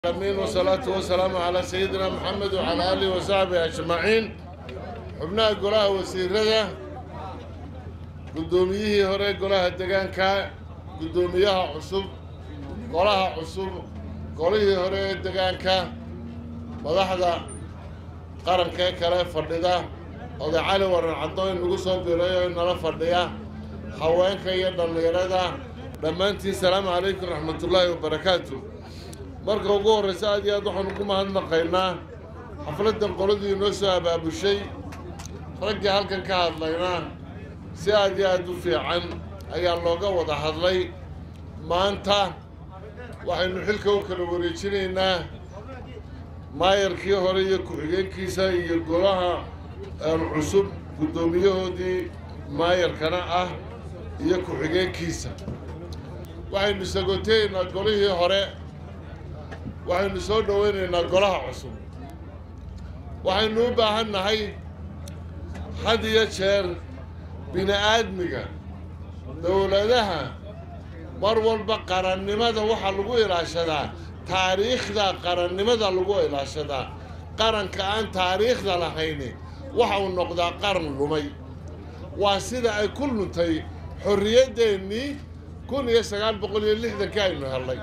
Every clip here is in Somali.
العالمين والصلاة والسلام على سيدنا محمد وعلى آله وصحبه أجمعين xubnaha golaha wasiirada guddoomiyihii hore golaha degaanka guddoomiyaha cusub golaha cusub golihii hore ee degaanka madaxda qaranka ee kale fadhida oday cali waran cadooyn lagu soo biray oo nala fadhiya haweenka iyo dhallinyarada dhammaantiin salaamu calaykum raxmatullaahi wabarakaatu marka ugu horreysa aad iyo aad waxaanu ku mahadnaqaynaa xafladdan qoladii inoo soo abaabushay raggii halkan ka hadlayna si aad iyo aad u fiican ayaa looga wada hadlay maanta waxaynu xilka u kala wareejinaynaa maayarkii hore iyo ku-xigeenkiisa iyo golaha cusub guddoomiyahoodii maayarkana ah iyo ku-xigeenkiisa waxaynu sagooteynaa golihii hore waxaynu soo dhoweynaynaa golaha cusub waxaynu u baahan nahay had iyo jeer bini aadmiga dowladaha mar walba qarannimada waxaa lagu ilaashadaa taariikhda qarannimada lagu ilaashadaa qaranka aan taariikhda lahayni waxa uu noqdaa qaran lumay waa sida ay ku luntay xorriyaddeenii kun iyo sagaal boqol iyo lixdankii aynu hellay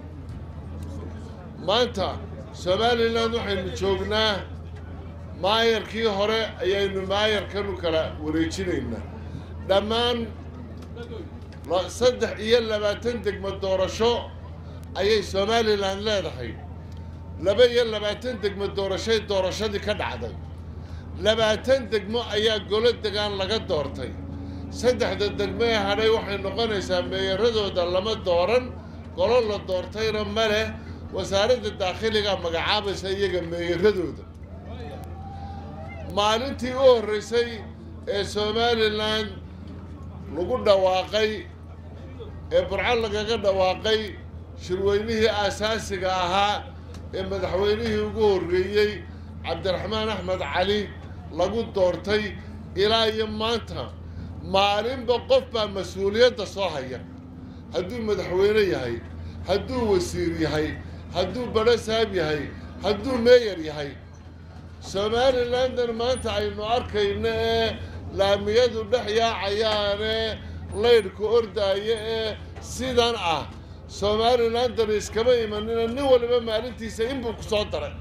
maanta somalilan waxaynu joognaa maayarkii hore ayaynu maayarkan u kala wareejinaynaa dhammaan saddex iyo labaatan degmo doorasho ayay somalilan leedahay laba iyo labaatan degmo doorashay doorashadii ka dhacday labaatan degmo ayaa golo degaan laga doortay saddexda degmo ee hadhay waxay noqonaysaa meeyaradooda lama dooran golo la doortayna ma leh wasaaradda daakhiliga magacaabaysa iyaga meeyaradooda maalintii u horreysay ee somalilan lagu dhawaaqay ee burco lagaga dhawaaqay shirweynihii aasaasiga ahaa ee madaxweynihii ugu horreeyey cabdiraxmaan axmed cali lagu doortay ilaa iyo maanta maalinba qof baa mas-uuliyadda soo haya hadduu madaxweyne yahay hadduu wasiir yahay hadduu badhasaab yahay hadduu meeyar yahay somalilandan maanta aynu arkayno ee laamiyadu dhex yaacayaane laydhka ordaaya ee sidan ah somalilandan iskama imanina nin waliba maalintiisa inbuu ku soo daray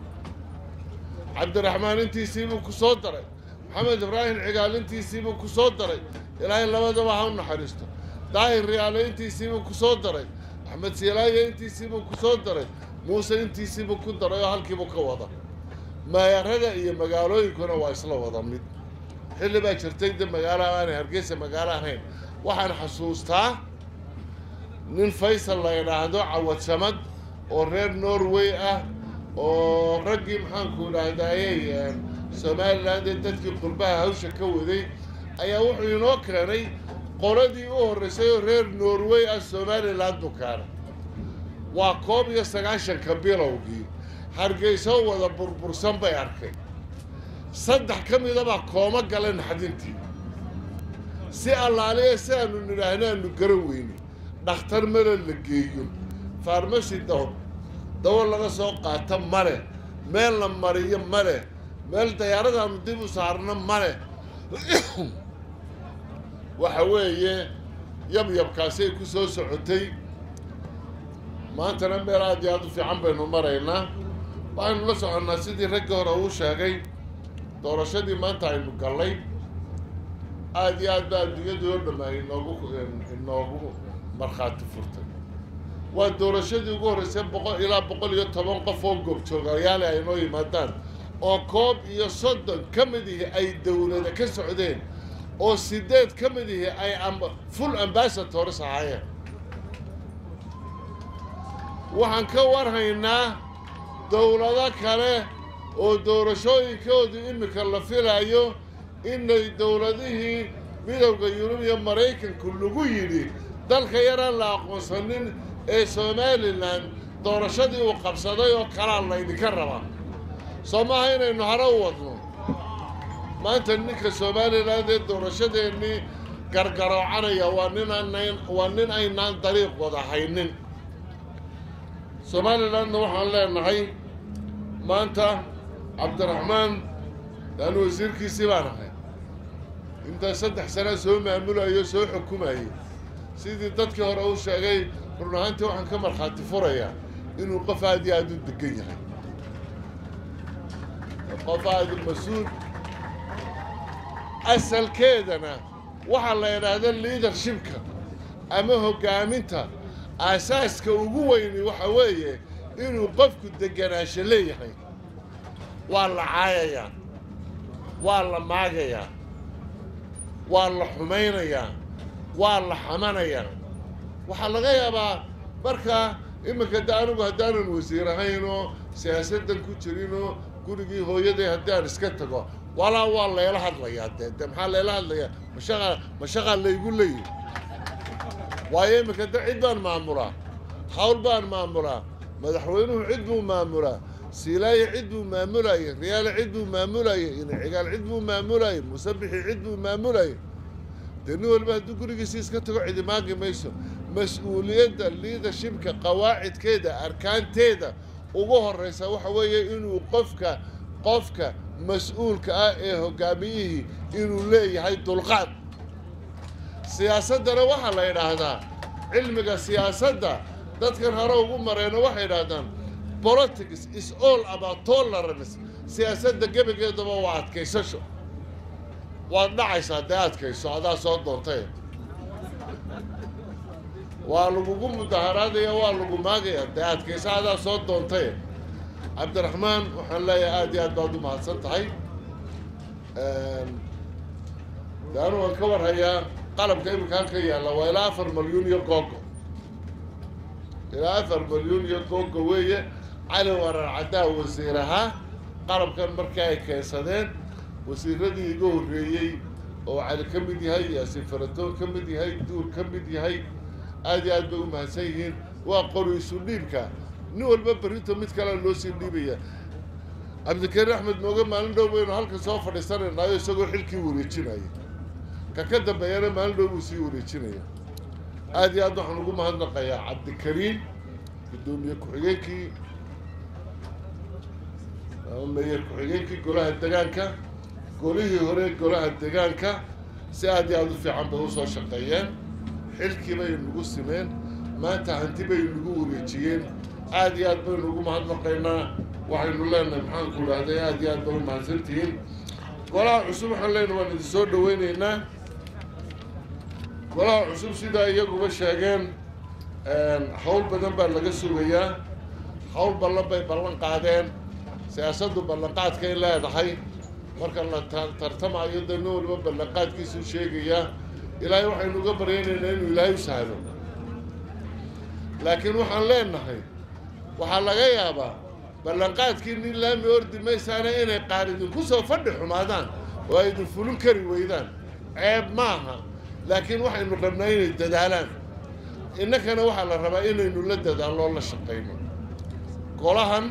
cabdiraxmaan intiisiibuu ku soo daray maxamed ibraahim cigaal intiisiibuu ku soo daray ilaahay labadaba ha u naxariisto daahir riyaale intiisiibuu ku soo daray axmed siilaaye intiisiibuu ku soo daray muuse intiisiibuu ku daray oo halkiibuu ka wada maayarada iyo magaalooyinkuna waa isla wada mid xilli baa jirtay de magaalaha aanay hargeysa magaalo ahayn waxaan xasuustaa nin faysal la idhaahdo cawad samad oo reer norway ah oo raggii maxaanku idhaahdayey somaliland ee dadkii qurbaha hawsha ka waday ayaa wuxuu inoo keenay qoladii u horreysay oo reer norway ah somaliland u keenay waa koob iyo sagaashanka bilowgii hargeyso wada burbursan bay arkay saddex ka midabaa kooma galeen xadintii si allaaliya si aanu nidhaahno aanu garan weyne dhakhtar male la geeyo farmasi daw dawo laga soo qaata male meel la mariyo male meel dayaaradaanu dib u saarno male waxa weeye yabyabkaasay ku soo socotay maantana meel aad iyo aad u fiican baynu maraynaa waxaynu la soconnaa sidii raggii hore uu sheegay doorashadii maanta aynu gallay aada iyo aad ba adduunyadu oo dhammaa inoogu inoogu markhaati furtay waa doorashadii ugu horreysay boqol ilaa boqol iyo toban qof oo goobjoogayaale ay noo yimaadaan oo koob iyo soddon ka mid ihi ay dowlada ka socdeen oo sideed ka mid ihi ay full ambassadors ahaayeen waxaan ka warhaynaa dowlado kale oo doorashooyinkoodu iminka la filayo inay dowladihii midowda yurub iyo maraykanku lagu yidhi dalka yaraan la aqoonsanin ee somalilan doorashadii uu qabsaday oo kalaa laydinka rabaa soo maaha inaynu hare u wadno maanta ninka somaliland ee doorashadeennii gargaroocanaya waa nin aanan waa nin aynaan dariiq wada haynin somalilandna waxaan leenahay maanta cabdiraxmaan laanu wasiirkiisii baan ahay intaa saddex sana soo maamulayo soo xukumayay sidii dadkii hore u sheegay run ahaantii waxaan ka markhaati furayaa inuu qof aad iyo aada u degan yahay qof aada mas-uul asalkeedana waxaa la idhaahda leadershipka ama hoggaaminta aasaaska ugu weyni waxa weeye inuu qofku deganaansho leeyahay waa la caayayaa waa la maagayaa waa la xumaynayaa waa la xamanayaa waxaa laga yaabaa markaa iminka de anigu haddaanan wasiir ahayn oo siyaasaddan ku jirin oo gurigii hooyaday haddii aan iska tago walaa waa layla hadlayaa dee de maxaa layla hadlayaa mashaqa mashaqaa laygu leeyihi waayo iminka de cid baan maamulaa hawl baan maamulaa madaxweynuhu cid buu maamulaa siilaaye cid buu maamulayay riyaale cid buu maamulayay inacigaal cid buu maamulayay musabixi cid buu maamulayay dee nin waliba hadduu gurigiisi iska tago cidi maagi mayso mas-uuliyadda liidershipka qawaacidkeeda arkaanteeda ugu horraysa waxa weeye inuu qofka qofka mas-uulka ah ee hoggaamiyihii inuu leeyahay dulqaad siyaasaddana waxaa la yidhaahdaa cilmiga siyaasadda dadkan hore ugu mareeno waxay yidhaahdaan politics is all about tolerance siyaasadda gebageedaba waa adkaysasho waad dhacaysaa dee adkayso adaa soo doontay waa lagugu mudaharaadaya waa lagu maagaya dee adkayso adaa soo doontay cabdiraxmaan waxaan leeyahay aada iyo aad baad u mahadsan tahay de anu waan ka warhayaa qalabka iminka halka yaalla waa ilaa afar malyuun iyo googo ilaa afar malyuun iyo googo weeye cali warar caddaa wasiir ahaa qalabkan markii ay keensadeen wasiiradii iga horreeyey oo cali ka mid yahay yaasiin faratoon ka mid yahay duur ka mid yahay aad iyo aad bay u mahadsan yihiin waa qori isu dhiibka nin walba berrinta mid kalea loo sii dhiibaya cabdikariin axmed mooge maalin dhow baynu halkan soo fadhiisanaynaayo isagoo xilkii wareejinaya ka ka dambeeyana maalin dhow buu sii wareejinaya aad iyo aad waxaan ugu mahadnaqayaa cabdikariin guddoomiye ku-xigeenkii meyer ku-xigeenkii golaha degaanka golihii hore golaha degaanka si aad iyo aada u fiican bay usoo shaqeeyeen xilkii bay nagu simeen maanta hanti bay nagu wareejiyeen aad iyo aad baynu ugu mahadnaqaynaa waxaynu leenahay maxaanku idhahday aad iyo aad bay u mahadsantihiin golaha cusub waxaan leenahay waan idin soo dhaweyneynaa golaha cusub sidaa iyaguba sheegeen hawl badan baa laga sugayaa hawl ballan bay ballan qaadeen siyaasaddu ballanqaadkay leedahay marka la tartamayo dee nin waliba ballanqaadkiisuu sheegayaa ilaahay waxaynu uga baryaynaynaa inuu ilaahay u sahlo laakiin waxaan leenahay waxaa laga yaabaa ballanqaadkii nin laami ordi maysaana inay qaar idinku soo fadhi xumaadaan oo ay idin fulin kari weydaan ceeb maaha laakiin waxaynu rabnaa inay dadaalaan innakana waxaa la rabaa inaynu la dadaaloo la shaqayno golahan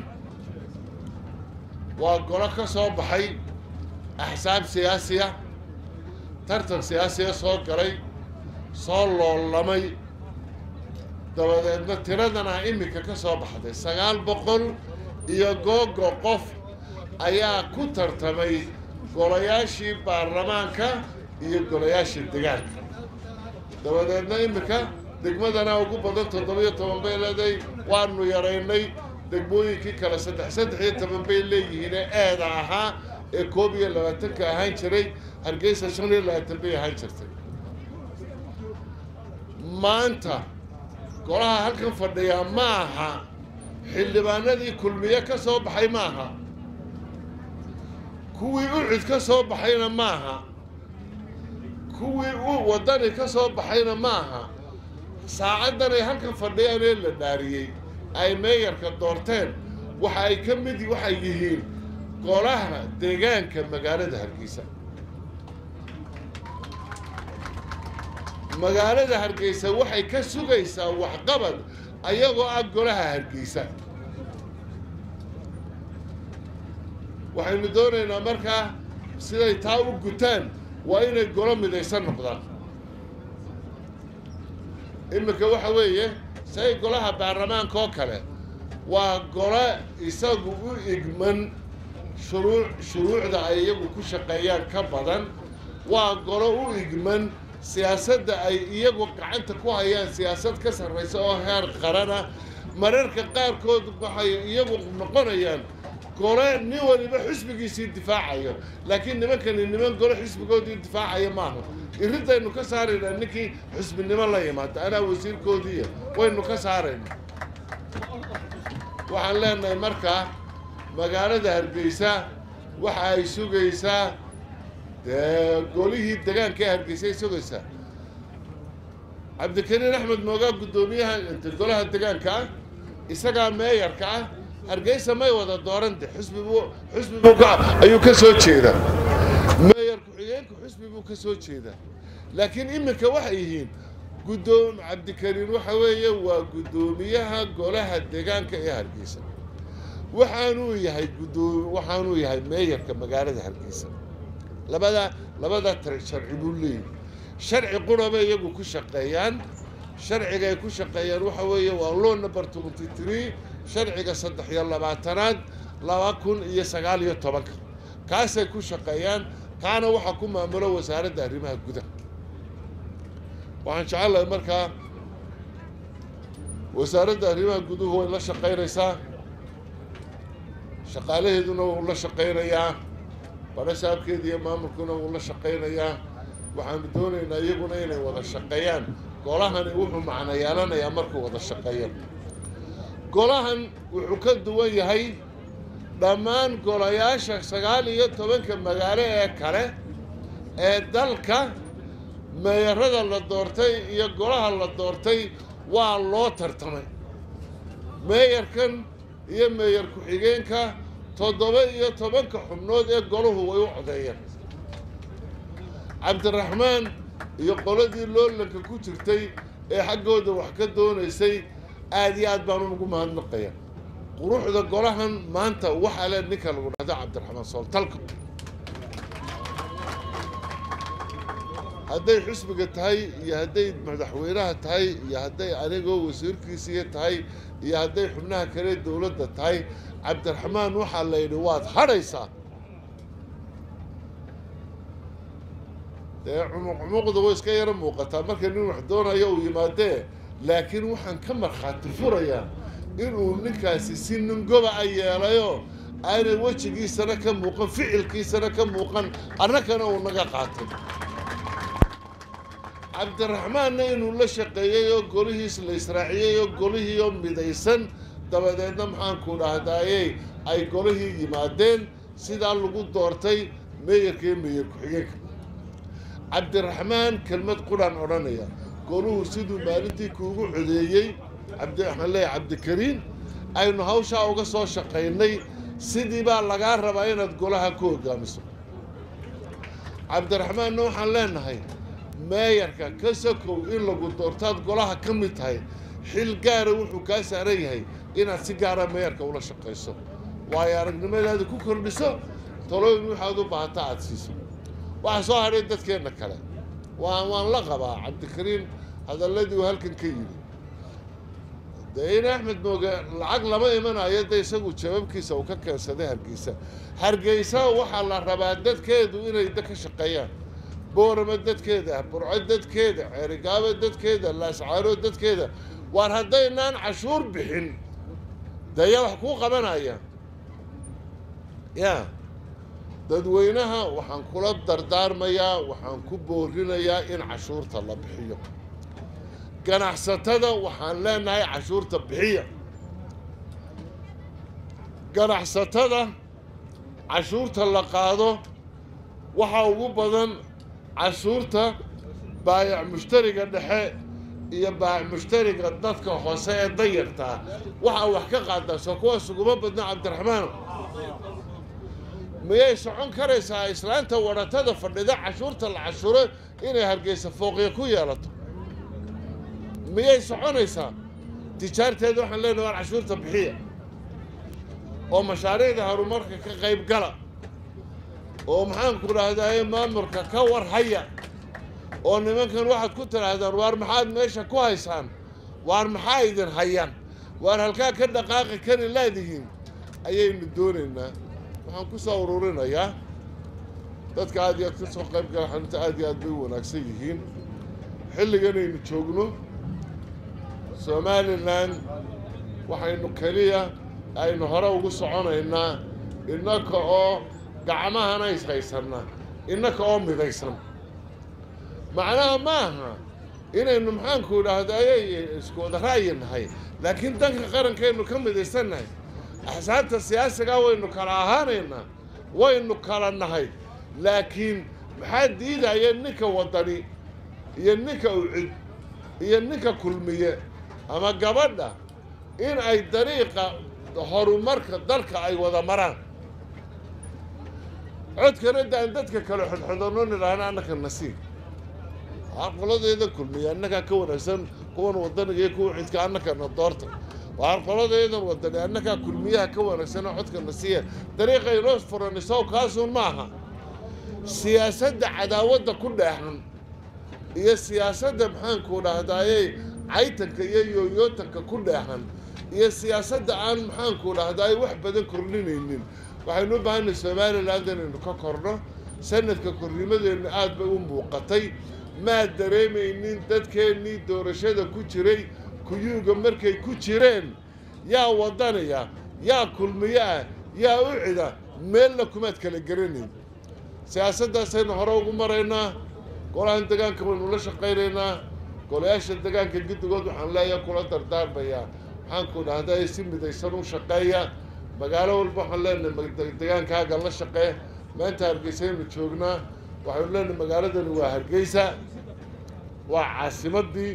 waa golo ka soo baxay axsaab siyaasiya tartan siyaasiya soo galay soo loolamay dabadeedna tiradan ah iminka ka soo baxday sagaal boqol iyo googo qof ayaa ku tartamay golayaashii baarlamaanka iyo golayaashii degaanka dabadeedna iminka degmadana ugu badan toddobiyo toban bay leedahay waanu yaraynay degmooyinkii kale saddex saddex iyo toban bay leeyihiine eeda ahaa ee koob iyo labaatanka ahaan jiray hargeysa shan iyo labaatan bay ahaan jirtay maanta golaha halkan fadhiyaa ma aha xildhibaanadii kulmiye ka soo baxay ma aha kuwii ucid ka soo baxayna ma aha kuwii u waddani ka soo baxayna ma aha saacaddan ay halkan fadhiyaan ee la dhaariyey ay meeyarka doorteen waxa ay ka mid waxay yihiin golaha deegaanka magaalada hargeysa magaalada hargeysa waxay ka sugaysaa waxqabad ayagoo ah golaha hargeysa waxaynu doonaynaa markaa siday taa u gutaan waa inay golo midaysan noqdaan iminka waxa weeye say golaha baarlamaanka oo kale waa gole isagu u igman shuruu shuruucda ay iyagu ku shaqeeyaan ka badan waa golo u igman siyaasadda ay iyagu gacanta ku hayaan siyaasad ka sarraysa oo heer qarana mararka qaarkood waxay iyagu noqonayaan gole nin waliba xisbigiisii difaacayo laakiin nimankani niman gole xisbigoodii difaacaya maaha iridaynu ka saaraynaa ninkii xisbinimo la yimaada anaa wasiirkoodiiya waynu ka saarayna waxaan leenahay markaa magaalada hargeysa waxa ay sugaysaa dee golihii degaanka ee hargeysa ay sugaysaa cabdikariin axmed moogaa guddoomiyaha inta golaha degaanka ah isagaa meeyarka ah hargeysa may wada doorante xusbibu xusbibu ka ayuu ka soo jeedaa meeyar ku-xigeenku xusbi buu ka soo jeedaa laakiin iminka waxay yihiin guddoom cabdikariin waxa weeye waa guddoomiyaha golaha degaanka ee hargeysa waxaanuu yahay guddoom waxaanuu yahay meeyarka magaalada hargeysa labada labada tare sharci buu leeyahy sharci quraba iyagu ku shaqeeyaan sharciga ay ku shaqeeyaan waxa weeye waa law number twenty three sharciga saddex iyo labaatanaad laba kun iyo sagaal iyo tobanka kaasay ku shaqeeyaan kaana waxaa ku maamulo wasaaradda arrimaha gudaha waxaan jecelahay markaa wasaaradda arrimaha guduhu way la shaqaynaysaa shaqaalaheeduna wuu la shaqaynayaa barasaabkeeda iyo maamulkuna wuu la shaqaynayaa waxaanu doonaynaa iyaguna inay wada shaqeeyaan golahani wuxuu macno yeelanayaa markuu wada shaqeeyo golahan wuxuu ka duwan yahay dhammaan golayaasha sagaal iyo tobanka magaalo ee kale ee dalka meeyarada la doortay iyo golaha la doortay waa loo tartamay meeyarkan iyo meeyar ku-xigeenka toddoba iyo tobanka xubnood ee golahu way u codeeyeen cabdiraxmaan iyo qoladii loolanka ku jirtay ee xaggooda wax ka doonaysay aada iyo aad baan ugu mahadnaqaya quruxda golahan maanta waxaa le ninka lagu dhahdo cabdiraxmaan sooltalka hadday xusbiga tahay iyo hadday madaxweynaha tahay iyo hadday anigoo wasiirkiisiiya tahay iyo hadday xubnaha kale dowladda tahay cabdiraxmaan waxaa la yidhi waad hadhaysaa dee cumuq cumuqda way iska yaro muuqataa marka nin wax doonayo uu yimaadee laakiin waxaan ka markhaati furayaa inuu ninkaasi si ningoba a yeelayo aanay wejigiisana ka muuqan ficilkiisana ka muuqan annakana uu naga qaatay cabdiraxmaanna inuu la shaqeeyey oo golihiis la israaciyey oo golihiioo midaysan dabadeedna maxaanku dhahdaayey ay golihii yimaadeen sidaa lagu doortay meeyarka iyo meeyar ku-xigeenka cabdiraxmaan kelmad quraan odhanaya goluhu siduu maalintii kuugu codeeyey cabdi waxaan leeyahay cabdikariin aynu hawshaa uga soo shaqaynay sidii baa lagaa rabaa inaad golaha ku hogaamiso cabdiraxmaanna waxaan leenahay meeyarka ka sokow in lagu doortaad golaha ka mid tahay xil gaara wuxuu kaa saaran yahay inaad si gaara meeyarka ula shaqayso waayo aragnimadaada ku kordhiso talooyin waxaad u baahata aada siiso waxaa soo hadhay dadkeenna kale waan waan la qabaa cabdikariin hadalladii uu halkan ka yidhi dee in axmed mooge lacag lama imanayo de isagu jababkiisa uu ka keensaday hargeysa hargeysa waxaa la rabaa dadkeedu inay da ka shaqeeyaan boorama dadkeeda burco dadkeeda ceerigaabo dadkeeda laascaano dadkeeda waar haddaynaan cashuur bixin dee yaa wax kuu qabanaya ya dadweynaha waxaan kula dardaarmayaa waxaan ku boorinayaa in cashuurta la bixiyo ganacsatada waxaan leenahay cashuurta bixiya ganacsatada cashuurta la qaado waxaa ugu badan cashuurta baayac mushtariga dhexe iyo baayac mushtariga dadka hoose ee dayartaa waxaa wax ka qaadaa soo kuwaas uguma badna cabdiraxmaan miyay socon karaysaa islaanta wadhatada fadhida cashuurta la cashuro inay hargeysa fooqya ku yeelato miyay soconaysaa tijaarteeda waxaan leenahay waan cashuurta bixiya oo mashaariicda horumarka ka qayb gala oo maxaanku dhahdaye maamulka ka war haya oo nimankan waxaad ku tidhaahdaan waar maxaad meesha ku haysaan waar maxaa idin hayaan waar halkaa ka dhaqaaqi kari laadihiin ayaynu doonaynaa waxaan ku soo ururinayaa dadka aad iyo aad ka soo qayb gala xanuunta aad iyo aad bay u wanaagsan yihiin xilliganaynu joogno somalilan waxaynu keliya aynu hore ugu soconaynaa innaka oo gacmahana ishaysanna innaka oo midaysan macnaha ma aha inaynu maxaanku idhaahda ayay isku wada ra'yi nahay laakiin danka qarankaynu ka midaysannahay axsaabta siyaasigaa waynu kala ahaanaynaa waynu kala nahay laakiin maxaa diidaya ninka waddani iyo ninka ucid iyo ninka kulmiye ama gabadha in ay dariiqa horumarka dalka ay wada maraan codkana daan dadka kale xodxodano nidhaahna annaka nasiib waxaa qoladeeda kulmiya annagaa ka wanaagsan kuwan wadaniga iyo kuwa cidka annakana doorta waxaa qoladeedan wadani annagaa kulmiyaha ka wanaagsanoo codka nasiiya dariiqay noo furanisow kaasuun ma aha siyaasadda cadaawadda ku dheexan iyo siyaasadda maxaanku dhahdaayey caytanka iyo yooyootanka ku dheexan iyo siyaasadda aan maxaanku dhahdaay wax badan kordhinaynin waxaynu u baahanay somaliland inaynu ka korno sanadka kornimadeennu aad bay u muuqatay maad dareemaynin dadkeennii doorashada ku jiray kuyuuga markay ku jireen yaa wadanaya yaa kulmiyo ah yaa u cida meelna kumaad kala garanayn siyaasaddaasaynu hore ugu maraynaa golahan degaanka waynu la shaqaynaynaa golayaasha degaanka guddigood waxaan leeyahay kula dardaarmayaa maxaanku dhahday si midaysan u shaqeeya magaalo walba waxaan leenahay degaankaaga la shaqee maanta hargeysaynu joognaa waxaynu leenahay magaaladani waa hargeysa waa caasimadii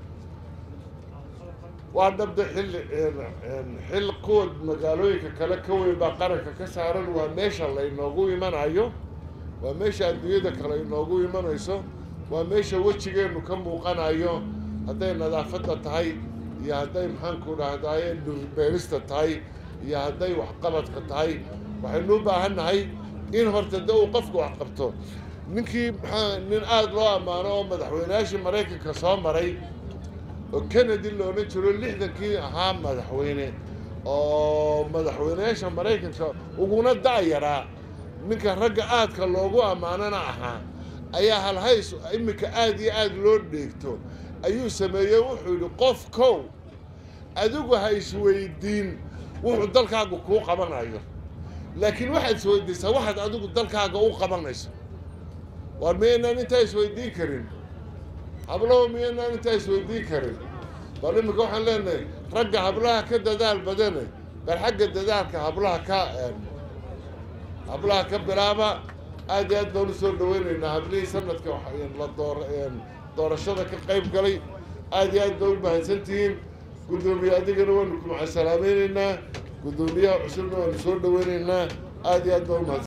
waa dhabda xilli xil kuwa magaalooyinka kale ka weyn baa qaranka ka saaran waa meesha laynoogu imanayo waa meesha adduunyada kale inoogu imanayso waa meesha wejigeennu ka muuqanayo hadday nadaafadda tahay iyo hadday maxaanku dhahdaye dhurbeerista tahay iyo hadday waxqabadka tahay waxaynu u baahannahay in horta de uu qofku wax qabto ninkii maxaa nin aada loo ammaano oo madaxweyneyaashii maraykanka soo maray oo kennedy la odhan jiro lixdankii ahaa madaxweyne oo madaxweyneyaasha maraykanka uguna da'yaraa ninka ragga aadka loogu ammaanana ahaa ayaa halhays iminka aada iyo aada loo dheegto ayuu sameeyey wuxuu yidhi qof kow adigu ha isweydiin wuxuu dalkaaga kuu qabanayo laakiin waxaad isweydiisaa waxaad adigu dalkaaga u qabanayso waar miyaynaan intaa isweydiin karin hablaho miyaynaan intaa isweydiin karin bal iminka waxaan leenahay ragga hablaha ka dadaal badane bal xagga dadaalka hablaha ka hablaha ka bilaaba aad iyo aad baan u soo dhaweynaynaa hablihii sanadka la door doorashada ka qayb galay aad iyo aad baa u mahadsantihiin guddoomiye adigana waanu ku macasalaamaynaynaa guddoomiyaha cusubna waanu soo dhaweynaynaa aad iyo aad baa u mahadsan